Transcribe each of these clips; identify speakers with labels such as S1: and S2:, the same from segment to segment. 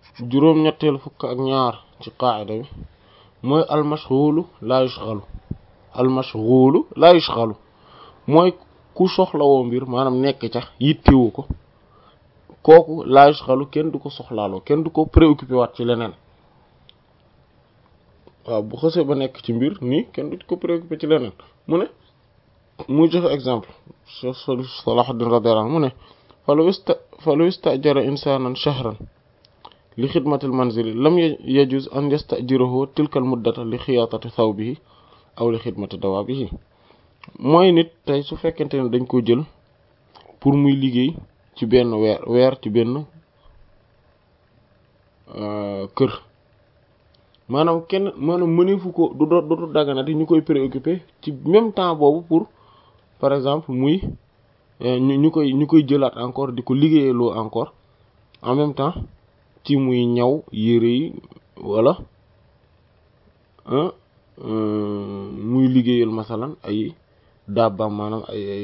S1: juróom-ñetteelu fukk ak ñaar ci qaacida bi mooy almashghulu laa yushghalu almashghulu laa yushghalu mooy ku soxlawoo mbir maanaam nekk ca yittewu ko kooku laa yushghalu kenn du ko soxlaaloo kenn du ko préoccupé waat ci leneen waaw bu xësee ba nekk ci mbir nii kenn du ko préoccupé ci leneen mu ne muy joxe exemple Salahuddin radiyallahu anhu mu ne falaw ista falaw istajara insanan shahran li xidmatil manzili lam yajuz an yastajirahu tilkal muddata li xiyaatati thawbihi aw li xidmati dawaabihi mooy nit tey su fekkente ne dañ ko jël pour muy liggéey ci benn weer weer ci benn kër maanaam kenn maanaam mëneefu ko du do dootu daganati ñu koy préoccupé ci même temps boobu pour par exemple muy ñu ñu koy ñu koy jëlaat encore di ko liggéeyaloo encore en même temps ci muy ñaw yére yi wala muy liggéeyal masalan ay dabbaam maanaam ay ay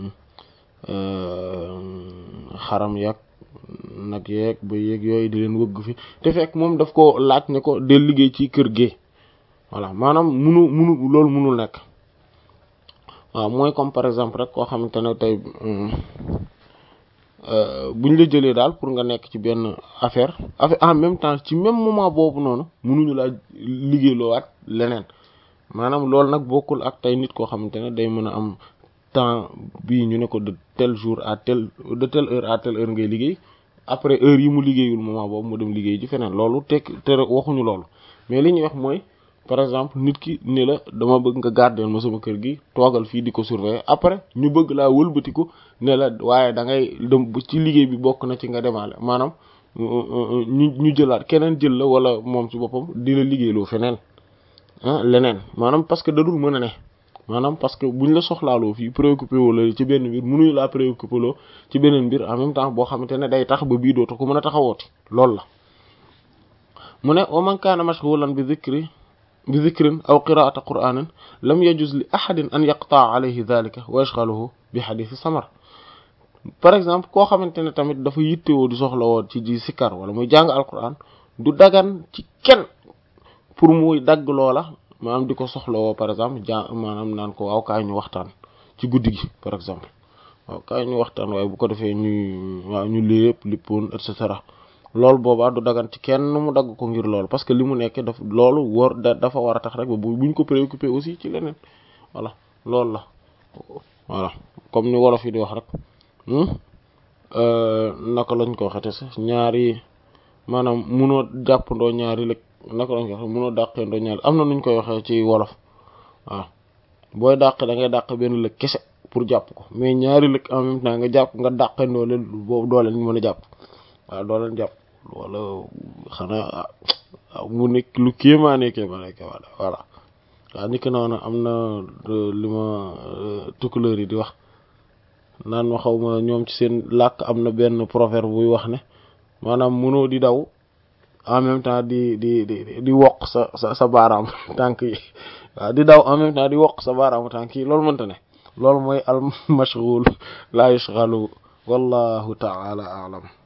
S1: xaram yeeg nag yeeg ba yeeg yooyu di leen wëgg fi te fekk moom daf ko laaj ne ko del liggéey ci kër gi voilà maanaam munu munu loolu munul nekk waaw mooy comme par exemple rek koo xamante ne tey buñ la jëlee daal pour nga nekk ci benn affaire affaire en même temps ci même moment boobu noonu munuñu laa liggéeyloowaat leneen maanaam loolu nag bokkul ak tey nit koo xamante ne day mën a am temps bii ñu ne ko de tel jour à tel de telle heure à telle heure ngay liggéey après heure yi mu liggéeyul moment boobu mu dem liggéey ji feneen loolu tekk te waxuñu loolu mais li ñuy wax mooy par exemple nit ki ne la dama bëgg nga garder ma sama kër gi toogal fii di ko surveiller après ñu bëgg laa wëlbatiku ne la waaye da ngay dem ci liggéey bi bokk na ci nga demaale maanaam ñu ñu jëlaat keneen jël la wala moom ci boppam di la liggéeyloo feneen ah leneen maanaam parce que dadul mën a ne maanaam parce que buñ la soxlaaloo fii préoccupé woo la ci benn mbir mënuñu laa préoccupé loo ci beneen mbir en même temps boo xamante ne day tax ba bii dootu ko mën a taxawooti loolu la mu ne wa man kaana mashghulan bi dhikri bi dhikrin aw qiraa'ati qur'aanin lam yajuz li ahadin an yaqta'a alayhi dhalika wa yashghaluhu bi hadithi samar par exemple koo xamante ne tamit dafa yittewoo di soxla woon ci ji sikkar wala muy jàng alquran du dagan ci kenn pour muy dagg loola maanaam di ko soxlawoo par exemple ja maanaam naan ko waaw kaay ñu waxtaan ci guddi gi par exemple waaw kaay ñu waxtaan waaye bu ko defee ñuy waaw ñu lépp lippoon et cetera loolu boobaa du dagan ci kenn mu dagg ko ngir loolu parce que li mu nekk daf loolu war dafa war a tax rek ba buñ ko préoccupé aussi ci leneen voilà loolu la voilà comme ni wolof yi di wax rek naka lañ ko waxete sax ñaari maanaam munoo jàppandoo ñaari lëg naka lañ ko waxee munoo dàqeendoo ñaari am na nuñ koy waxee ci wolof waaw booy dàq da ngay dàq benn lëg kese pour jàpp ko mais ñaari lëg en même temps nga jàpp nga dàqeendoo leen boobu doo leen mën a jàpp waaw doo leen jàpp wala xanaa mu nekk lu kéemaane kéemaane kéemaane voilà waaw ni ki noonu am na li ma tukkuleur yi di wax naan ma xaw ma ñoom ci seen làkk am na benn proverbe buy wax ne maanaam mënoo di daw en même temps di di di di wokk sa sa sa baaraam tànk yi waaw di daw en même temps di wokk sa baaraamu tànk yi loolu mënta ne loolu mooy al mashghul la yashghalu wallahu ta'ala a'lam